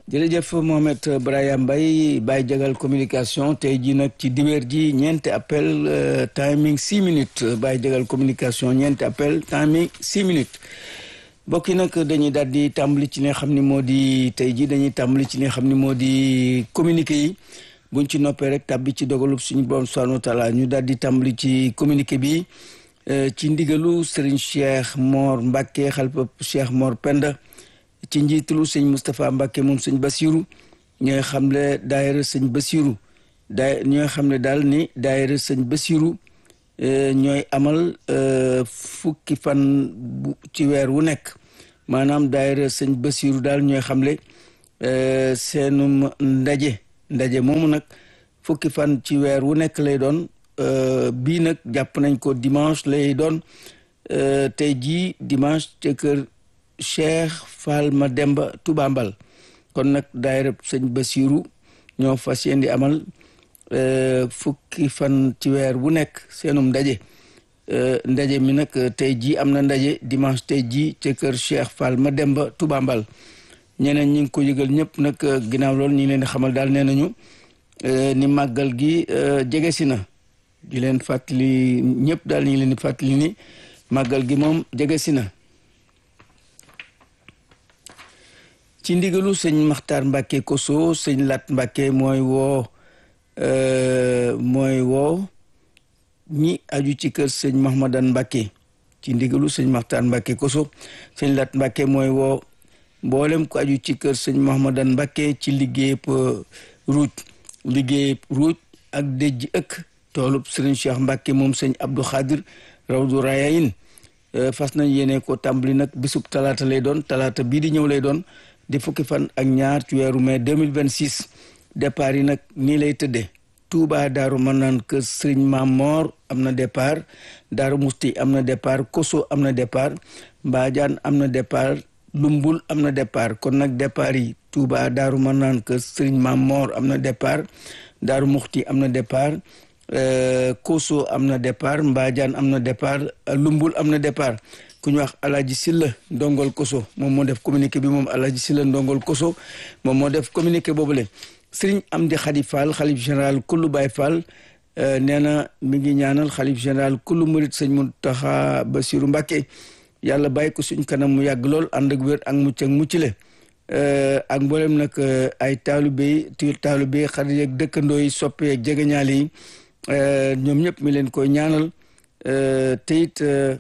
jërëjëf Mohamed Brahima Mbaye Baye Jagal communication tey jii nag ci dibeer ji ñeenti appel timing six minutes Baye Jagal communication ñeenti appel timing six minutes mbokk yi nag dañuy daal di tàmbali ci li nga xam ni moo di tey jii dañuy tàmbali ci li nga xam ni moo di communiqué yi buñ ci noppee rek tàbbi ci dogalub suñu borom subhanahu wa taala ñu daal di tàmbali ci communiqué bi ci ndigalu Serigne Cheikh Mor Mbacke xalifa Cheikh Mor Penda ci njiitalu sëñ Moustapha Mbacke moom sëñ Basiru ñooy xam ne daayira sëñ Basiru daay ñooy xam ne daal ni daayira sëñ Basiru ñooy amal fukki fan bu ci weer wu nekk maanaam daayira sëñ Basiru daal ñooy xamle seenum ndaje ndaje moomu nag fukki fan ci weer wu nekk lay doon bii nag jàpp nañ ko dimanche lay doon tey jii dimanche ca kër Cheikh Fall Mademba Touba Mbal kon nag daayira sëñ Basiru ñoo fas yéen di amal fukki fan ci weer bu nekk seenum ndaje ndaje mi nag tey jii am na ndaje dimanche tey jii ca kër Cheikh Fall Mademba Touba Mbal ñeneen ñi ngi ko yëgal ñëpp nag ginnaaw loolu ñi ngi leen di xamal daal nee nañu ni màggal gi jege si na di leen fàttali ñëpp daal ñu ngi leen di fàttali ni màggal gi moom jege si na ci ndigalu sëñ Maxtaar Mbàkke Koso sëñ Lat Mbàkke mooy woo mooy woo ñi aju ci kër sëñ Mahmadan Mbàkke ci ndigalu sëñ Maxtaar Mbàkke Koso sëñ Lat Mbàkke mooy woo mboolem ko aju ci kër sëñ Mahmadan Mbàkke ci liggéeyub ruuj liggéeyub ruuj ak déjj ëkk toolub sëriñ Cheikh Mbàkke moom sëñ Abdou Khadir Rawdu Rayayin fas nañ yéene ko tàmbali nag bisub talaata lay doon talaata bii di ñëw lay doon di fukki fan ak ñaar ci weeru mai 2026 départ yi nag nii lay tëddee Touba Daaru Manaan kër Sëriñ Maam Moor am na départ Daaru Musti am na départ Koso am na départ Mbaajaan am na départ Lumbul am na départ kon nag départ yi Touba Daaru Manaan kër Sëriñ Maam Moor am na départ Daaru Muxti am na départ Koso am na départ Mbaajaan am na départ Lumbul am na départ ku ñu wax Alaaji Silla Ndongol Koso moom moo def communiqué bi moom Alaaji Silla Ndongol Koso moom moo def communiqué boobule Sëriñ Amdi Xadi Fall xalif général kullu Baay Fall nee na mi ngi ñaanal xalif général kullu murit sëñ Muntaxa Basiru Mbàkke yàlla bàyyi ko suñ kanam mu yàgg lool ànd ak wér ak mucc ak muccile ak mboolem nag ay taalibe yi taalibe yi xarit yeeg dëkkandoo yi soppe yeeg jegeñaale yi ñoom ñëpp mi leen koy ñaanal te it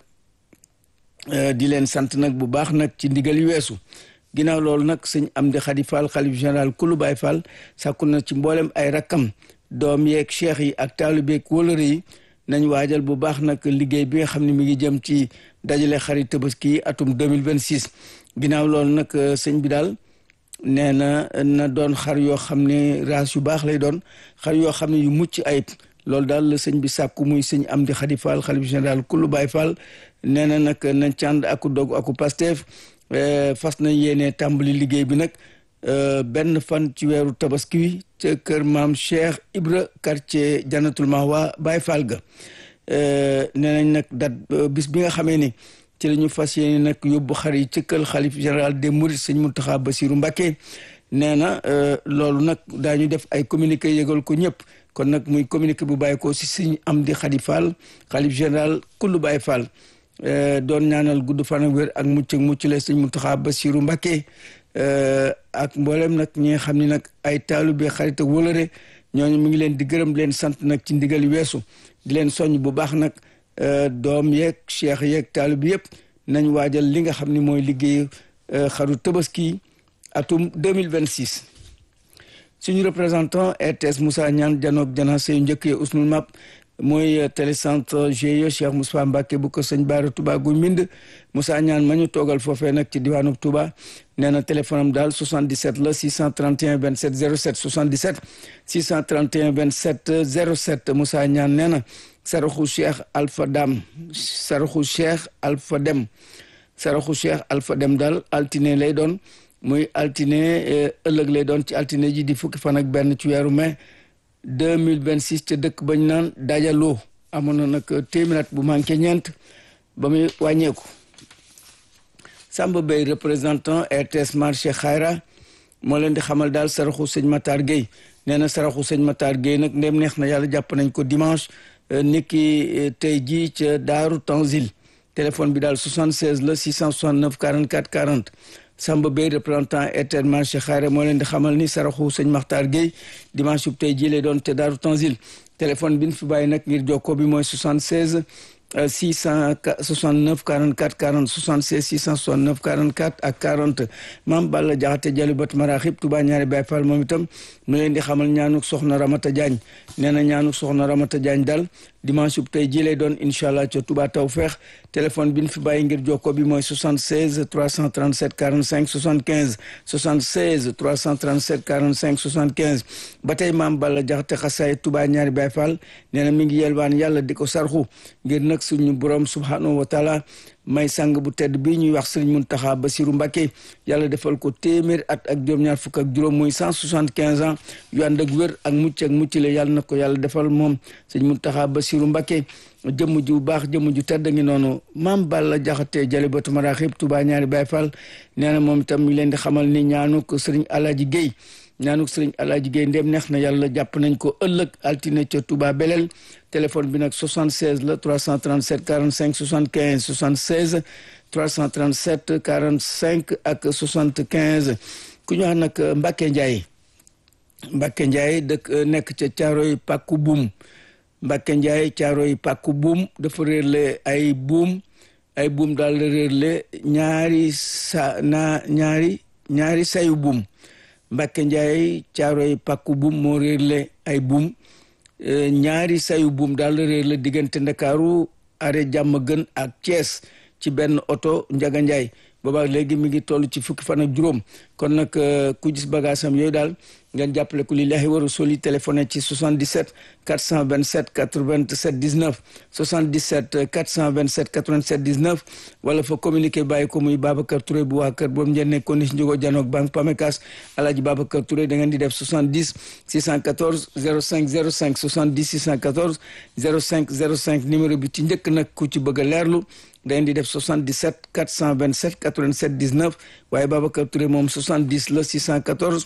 di leen sant nag bu baax nag ci ndigal yu weesu ginnaaw loolu nag sëñ Amdi Xadi Fall xalif général kulu Baay Fall sàkku na ci mboolem ay rakkam doom yeeg cheikh yi ak taalibe yeeg wóolëre yi nañ waajal bu baax nag liggéey bi nga xam ne mi ngi jëm ci dajale xarit tabaski yi atum 2026 ginnaaw loolu nag sëñ bi daal nee na na doon xar yoo xam ne raas yu baax lay doon xar yoo xam ne yu mucc ayib loolu daal la sëñ bi sàkku muy sëñ Amdi Xadi Fall xalif général kullu Baay Fall nee na nag nañ cànd aku dog aku Pastef fas na yéene tàmbali liggéey bi nag benn fan ci weeru tabaski wi ca kër maam Cheikh Ibra quartier Jannatul Mahwa Baay Fall ga nee nañ nag dat bis bi nga xamee ni ci la ñu fas yéene nag yóbbu xar yi ci kër xalif général des Mourides sëñ Muntaxa Basiru Mbàkke nee na loolu nag daañu def ay communiqué yëgal ko ñëpp kon nag muy communiqué bu bàyyi ko si sëñ Amdi Xadi Fall xalif général kullu Baay Fall doon ñaanal gudd fan ak wér ak mucc ak mucc la sëñ Muntaxa Basiru Mbàkke ak mboolem nag ñi nga xam ne nag ay taalibe xarit ak wóolëre ñooñu mu ngi leen di gërëm leen sant nag ci ndigal yu weesu di leen soññ bu baax nag doom yeeg cheikh yeeg taalibe yëpp nañ waajal li nga xam ne mooy liggéey xaru tabaski atum 2026 suñu représentant RTS Moussa Niane janoog jana seyu njëkk ye usnul map mooy télécentre GIE Cheikh Moussa Mbacke bu ko sëñ Baara Touba gu mbind Moussa Niane ma ñu toogal foofee nag ci diwaanu Touba nee na téléphone am daal 77 la 631 27 07 77 631 27 07 Moussa Niane nee na saraxu Cheikh Alpha Dam saraxu Cheikh Alpha Dem saraxu Cheikh Alpha Dem daal altine lay doon muy altine ëllëg lay doon ci altine ji di fukki fan ak benn ci weeru mai 2026 ca dëkk bañ naan dajaloo amoon na nag téeméer bu manqué ñeent ba muy wàññeeku Samba Bey représentant RTS marché Xayra moo leen di xamal daal saraxu sëñ Matar Gueye nee na saraxu sëñ Matar Gueye nag ndem neex na yàlla jàpp nañ ko dimanche niki tey jii ca Daaru Tanzil téléphone bi daal 76 la 669 44 40 Samba Bey représentant Airtel marché xaare moo leen di xamal ni saraxu sëñ Makhtar Gueye dimanche bu tey jii lay doon te Daaru Tanzil téléphone bi ñu fi bàyyi nag ngir jokkoo bi mooy 76 669 44 40 76 669 44 ak 40 maam Balla Jaxate Jalubat Maraxib Touba ñaari Baay Fall moom itam mu leen di xamal ñaanuk soxna Ramata Diagne nee na ñaanuk soxna Ramata Diagne daal dimanche bu tey jii lay doon incha allah ca Touba Tawfeex téléphone bi ñu fi bàyyi ngir jokko bi mooy 76 337 45 75 76 337 45 75 ba tey maam Balla Jaxate xasaay Touba ñaari Baay Fall nee na mi ngi yelwaan yàlla di ko sarxu ngir nag suñu borom subhanahu wa taala may sang bu tedd bii ñuy wax sëriñ Muntaxa Basiru Mbàkke yàlla defal ko téeméer at ak juróom-ñaar fukk ak juróom muy cent soixante quinze ans yu ànd ak wér ak mucc ak mucc le yàlla na ko yàlla defal moom sëriñ Muntaxa Basiru Mbàkke jëmm ju baax jëmm ju tedd ngi noonu maam Balla Jaxate Jalibatu Maraxib Touba ñaari Baay Fall nee na moom itam mi leen di xamal ni ñaanu ko sëriñ Alaaji Géey ñaanuk sëriñ Alaaji Géey ndem neex na yàlla jàpp nañ ko ëllëg altine ca Touba Belel téléphone bi nag 76 la 337 45 75 76 337 45 ak 75 ku ñu wax nag Mbacke Ndiaye Mbacke Ndiaye dëkk nekk ca Caaroy Pàkku Buum Mbacke Ndiaye Caaroy Pàkku Buum dafa réerle ay buum ay buum daal la réerle ñaari sa na ñaari ñaari sayu buum Mbacke Ndiaye Caaroy Pàkku Buum moo réerle ay buum ñaari sayu buum daal réer la diggante ndakaaru are jàmm gën ak Thiès ci benn oto Njaga Njaay boobaak léegi mi ngi toll ci fukki fan ak juróom kon nag ku gis bagaasam yooyu daal ngeen jàppale ko lillahi wa rasuli téléphoné ci 77 427 87 19 77 427 87 19 wala fa communiqué bàyyi ko muy Babacar Touré bu waa kër boobu ngeen nekkoon ni njógo janoog banque Pamecas alaaji Babacar Touré da ngeen di def 70 614 05 05 70 614 05 05 numéro bi ci njëkk nag ku ci bëgg a leerlu da ngeen di def 77 427 87 19 waaye Babacar Touré moom 70 la 614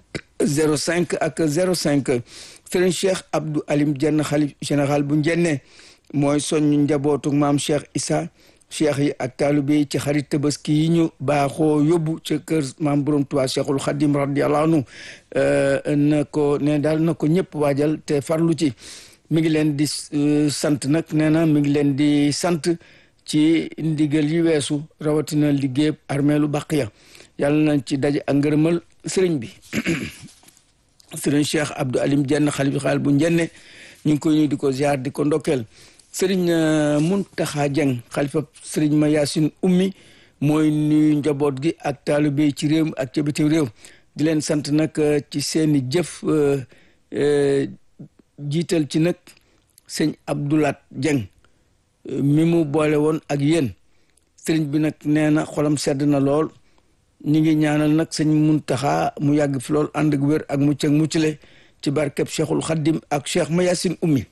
05 ak 05 Serigne Cheikh Abdou Alim Jenn xalif général bu njenne mooy soññ njabootu maam Cheikh Issa cheikh yi ak taalibe yi ci xarit tabaski yi ñu baaxoo yóbbu ca kër maam borom Tuubaa Cheikhul Xadim radiyallahu anhu na ko ne daal na ko ñëpp waajal te farlu ci mi ngi leen di sant nag nee na mi ngi leen di sant ci ndigal yi weesu rawatina liggéeyub armeelu Baqiya yàlla nañ ci daje ak ngërëmal sëriñ bi sëriñ Cheikh Abdou Alim Jenn xalif xaal bu njenne ñu ngi koy nuyu di ko ziar di ko ndokkeel sëriñ Muntaxa Jeng xalifa sëriñ ma Yaasin ummi mooy nuyu njaboot gi ak taalibe ci réew ak ca bitim réew di leen sant nag ci seeni jëf jiital ci nag sëñ Abdoulaat Jeng mi mu boole woon ak yéen sëriñ bi nag nee na xolam sedd na lool ñi ngi ñaanal nag sëñ Muntaxa mu yàgg fi lool ànd ak wér ak mucc ak muccale ci barkeb Cheikhul Xaddim ak Cheikh Mayasin ummi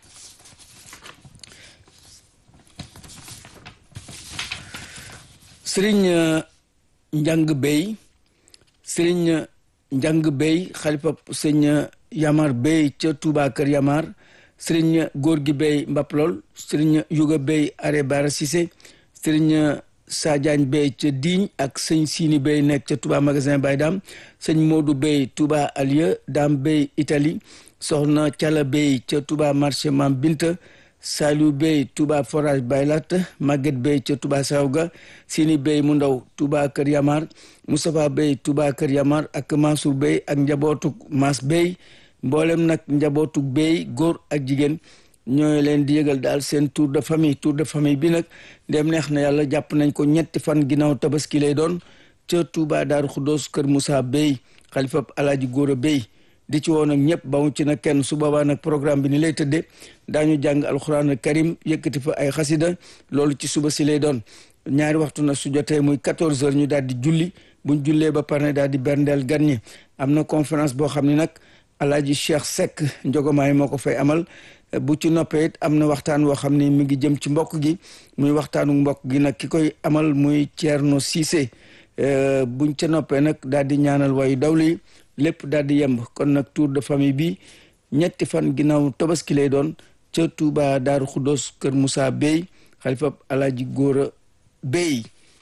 sëriñ njàng bey sëriñ njàng bey xalifa sëñ Yamar bey ca Touba Kër Yamar sëriñ góor gi bey Mbaplol sëriñ Yuga bey Are Bara Cissé sëriñ Sadiagne Bey ca Digne ak sëñ Sini Bey nekk ca Touba magasin Baye Dam sëñ Modou Bey Touba Alieu Dam Bey Italie soxna Cala Bey ca Touba marché Mam Binta Saliou Bey Touba forage Baylat Maguette Bey ca Touba Sawga Sini Bey mu ndaw Touba Kër Yamar Moustapha Bey Touba Kër Yamar ak Mansour Bey ak njabootuk Mas Bey mboolem nag njabootuk Bey góor ak jigéen ñooy leen di yëgal daal seen tour de famille tour de famille bi nag ndem neex na yàlla jàpp nañ ko ñetti fan ginnaaw tabaski lay doon ca Touba Daaru Xuddoos kër Moussa Bey xalifab Alaaji Góora Bey di ci woon ak ñëpp ba mu ci nag kenn su boobaa nag programme bi ni lay tëddee daañu jàng alxuraan karim yëkkati fa ay xasida loolu ci suba si lay doon ñaari waxtu nag su jotee muy 14 heures ñu daal di julli buñ jullee ba pare daal di berndeel gan ñi am na conférence boo xam ne nag Alaaji Cheikh Seck njogomaay moo ko fay amal bu ci noppee it am na waxtaan woo xam ne mi ngi jëm ci mbokk gi muy waxtaanu mbokk gi nag ki koy amal muy Thierno Cissé buñ ca noppee nag daal di ñaanal wayu dawli lépp daal di yemb kon nag tour de famille bi ñetti fan ginnaaw tabaski lay doon ca Touba Daaru Xuddos kër Moussa Bey xalifa Alaaji Góora Bey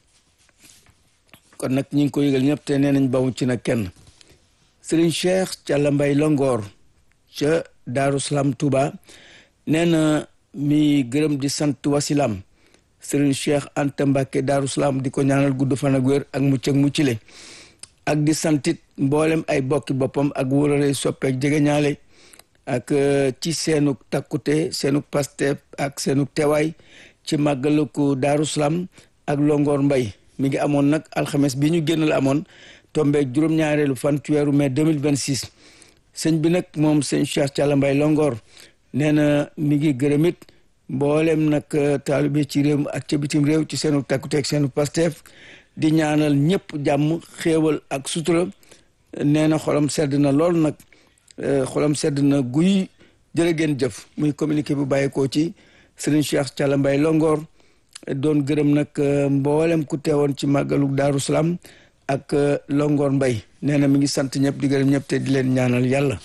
kon nag ñi ngi ko yëgal ñëpp te nee nañ bawu ci nag kenn Serigne Cheikh Thialla Mbay Longoor ca Daaru Salaam Touba nee na mi gërëm di sant wasilam Serigne Cheikh Anta Mbacke Daaru Salaam di ko ñaanal gudd fan ak wér ak mucc ak muccile ak di santit mboolem ay bokki boppam ak wóorare soppeek jegeñaale ak ci seenuk takkute seenuk paste ak seenuk teewaay ci màggalu ko Daaru Salaam ak Longoor Mbay mi ngi amoon nag alxames bi ñu génn la amoon tombeeg juróom-ñaareelu fan ci weeru mai 2026 sëñ bi nag moom sëñ Cheikh Thialla Mbay Longoor nee na mi ngi gërëmit mboolem nag taalibe ci réew ak ca bitim réew ci seenu takkuteeg seenu pasteef di ñaanal ñëpp jàmm xéewal ak sutura nee na xolam sedd na lool nag xolam sedd na guy jërë ngeen jëf muy communiqué bu bàyyeekoo ci sëriñ Cheikh Thialla Mbay Longoor doon gërëm nag mboolem ku teewoon ci màggalu Daaru Salaam ak Longoor Mbay nee na mi ngi sant ñëpp di gërëm ñëpp te di leen ñaanal yàlla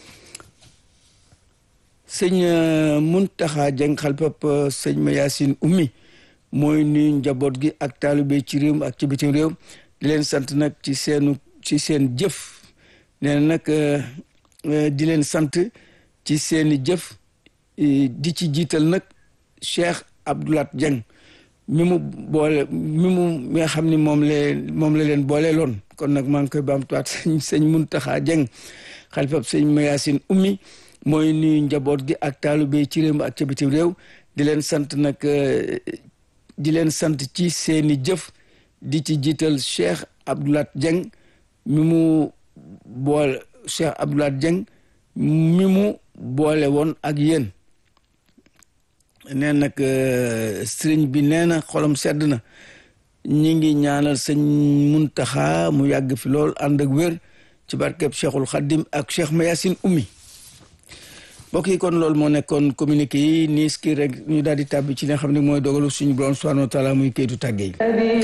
sëñ Muntaxa Jeng xalpap sëñ ma Yaasin ummi mooy nuyu njaboot gi ak taalibe ci réew ak ci bitim réew di leen sant nag ci seenu ci seen jëf nee na nag di leen sant ci seeni jëf di ci jiital nag Cheikh Abdoulat Jeng mi mu boole mi mu mi nga xam ni moom la moom la leen boole loon kon nag maa ngi koy baamtuwaat sëñ sëñ Muntaxa Jeng xalifab sëñ ma Yaasin ummi mooy nuyu njaboot gi ak taalibe ci réew ak ca bitim réew di leen sant nag di leen sant ci seeni jëf di ci jiital Cheikh Abdoulat Dieng mi mu boole Cheikh Abdoulat Dieng mi mu boole woon ak yéen nee nag sëriñ bi nee na xolam sedd na ñi ngi ñaanal sëñ Muntaxa mu yàgg fi lool ànd ak wér ci barkeb Cheikhul Khadim ak Cheikh Mayasin Ummi mbokk yi kon loolu moo nekkoon communiqué yi niis ki rek ñu daal di tàbbi ci li nga xam ne mooy dogalu suñu borom subhanahu wa taala muy kayitu tàgge yi